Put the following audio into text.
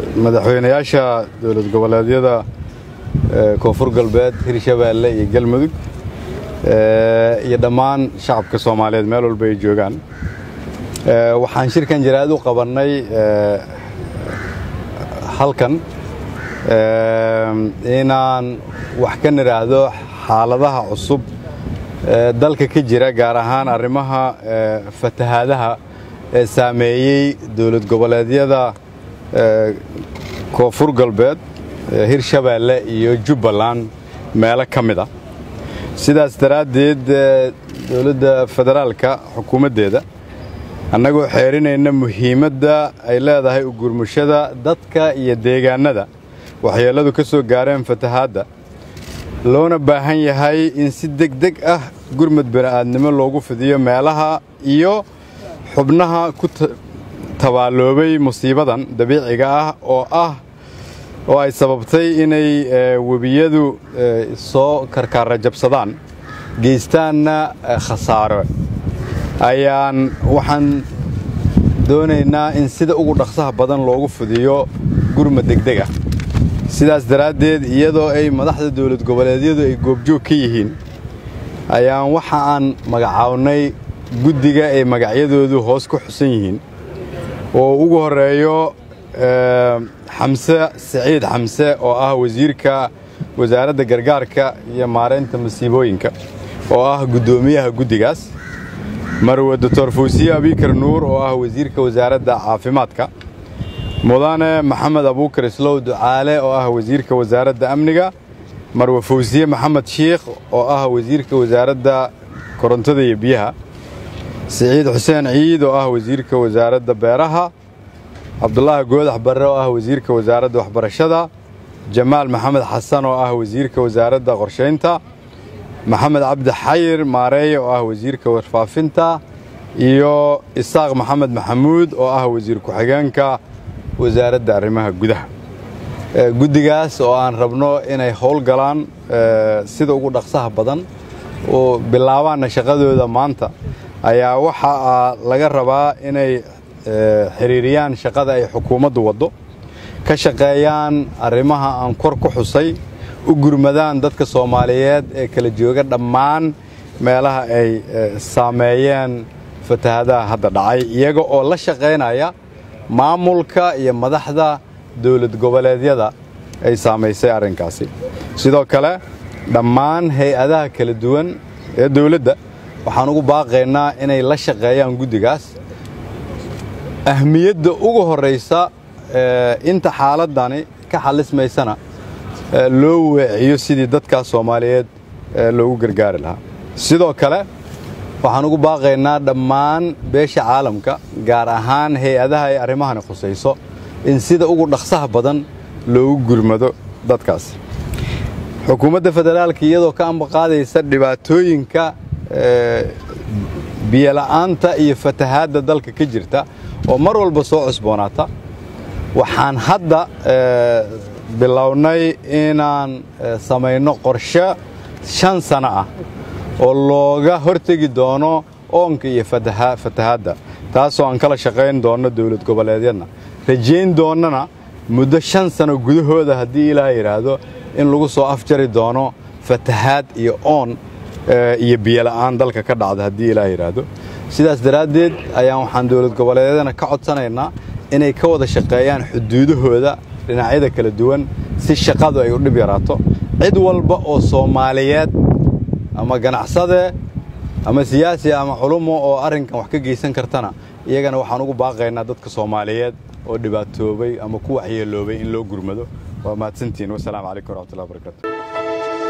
madaxweynayaasha dowlad goboleedyada koonfur galbeed hirshabeelle iyo galmudug iyo dhammaan shacabka soomaaliyeed meel walba ay joogaan waxaan shirkan jaraa'id u qabannay halkan inaan wax ka nidhaahdo xaaladaha cusub ee dalka ka jira gaar ahaan arrimaha fatahaadaha ee saameeyey dowlad goboleedyada koonfur galbeed hirshabeelle iyo jubbaland meelo ka mid a sidaas daraaddeed dowladda federaalka xukuumaddeeda annagoo xeerinayna muhiimadda ay leedahay ugurmushada dadka iyo deegaannada waxyeelladu ka soo gaareen fatahaadda loona baahan yahay in si degdeg ah gurmud bini'aadnimo loogu fidiyo meelaha iyo xubnaha ku tabaalloobay musiibadan dabiiciga ah oo ah oo ay sababtay inay webiyadu soo karkaara jabsadaan geystaanna khasaaro ayaan waxaan doonaynaa in sida ugu dhaqsaha badan loogu fidiyo gurmud degdeg ah sidaas daraaddeed iyadoo ay madaxda dowlad goboleedyadu ay goobjoog ka yihiin ayaan waxa aan magacawnay guddiga ay magacyadoodu hoos ku xusan yihiin oo ugu horreeyo xamse siciid xamse oo ah wasiirka wasaaradda gargaarka iyo maaraynta masiibooyinka oo ah guddoomiyaha guddigaas marwe doctor fawsiye abikar nuur oo ah wasiirka wasaaradda caafimaadka mudane maxamed abuukar islow ducaale oo ah wasiirka wasaaradda amniga marwe fawsiye maxamed shiikh oo ah wasiirka wasaaradda korontada iyo biyaha siciid xuseen ciid oo ah wasiirka wasaaradda beeraha cabdulaahi goodax barre oo ah wasiirka wasaaradda waxbarashada jamaal maxamed xasan oo ah wasiirka wasaaradda qorshaynta maxamed cabdi xayir maareeye oo ah wasiirka warfaafinta iyo isaaq maxamed maxamuud oo ah wasiir ku-xigeenka wasaaradda arrimaha gudaha guddigaas oo aan rabno inay howlgalaan sida ugu dhaqsaha badan oo bilaabaanna shaqadooda maanta ayaa waxaa laga rabaa inay xiriiriyaan shaqada ay xukuumaddu waddo ka shaqeeyaan arrimaha aan kor ku xusay u gurmadaan dadka soomaaliyeed ee kala jooga dhammaan meelaha ay saameeyeen fatahadaha hadda dhacay iyaga oo la shaqaynaya maamulka iyo madaxda dowlad goboleedyada ay saamaysay arrinkaasi sidoo kale dhammaan hay-adaha kala duwan ee dowladda waxaan ugu baaqaynaa inay la shaqeeyaan guddigaas ahmiyadda ugu horraysa inta xaaladdani ka xallismaysana loo weeciyo sidii dadkaas soomaaliyeed loogu gargaari lahaa sidoo kale waxaan ugu baaqaynaa dhammaan beesha caalamka gaar ahaan hay-adaha ay arrimahani khusayso in sida ugu dhaqsaha badan loogu gurmado dadkaas xukuumadda federaalka iyadoo ka ambaqaadaysa dhibaatooyinka biyola'aanta iyo fatahaadda dalka ka jirta oo mar walba soo cusboonaata waxaan hadda bilownay inaan samayno qorshe shan sano ah oo looga hortegi doono oonka iyo fatahaadda taasoo aan kala shaqayn doonno dowlad goboleedyadna rajayn doonnana muddo shan sano gudahooda haddii ilaaha yidhaahdo in lagu soo afjari doono fatahaad iyo oon iyo biyola'aan dalka ka dhacda haddii ilaah yidhaahdo sidaas daraaddeed ayaan waxaan dowlad goboleedyadana ka codsanaynaa inay ka wada shaqeeyaan xuduudahooda dhinacyada kala duwan si shaqadu ay u dhib yaraato cid walba oo soomaaliyeed ama ganacsade ama siyaasi ama culumo oo arrinkan wax ka geysan kartana iyagana waxaan ugu baaqaynaa dadka soomaaliyeed oo dhibaatoobay ama ku waxyeeloobay in loo gurmado waa mahadsantihiin wasalaamu calaykum waraxmatullahi wabarakatu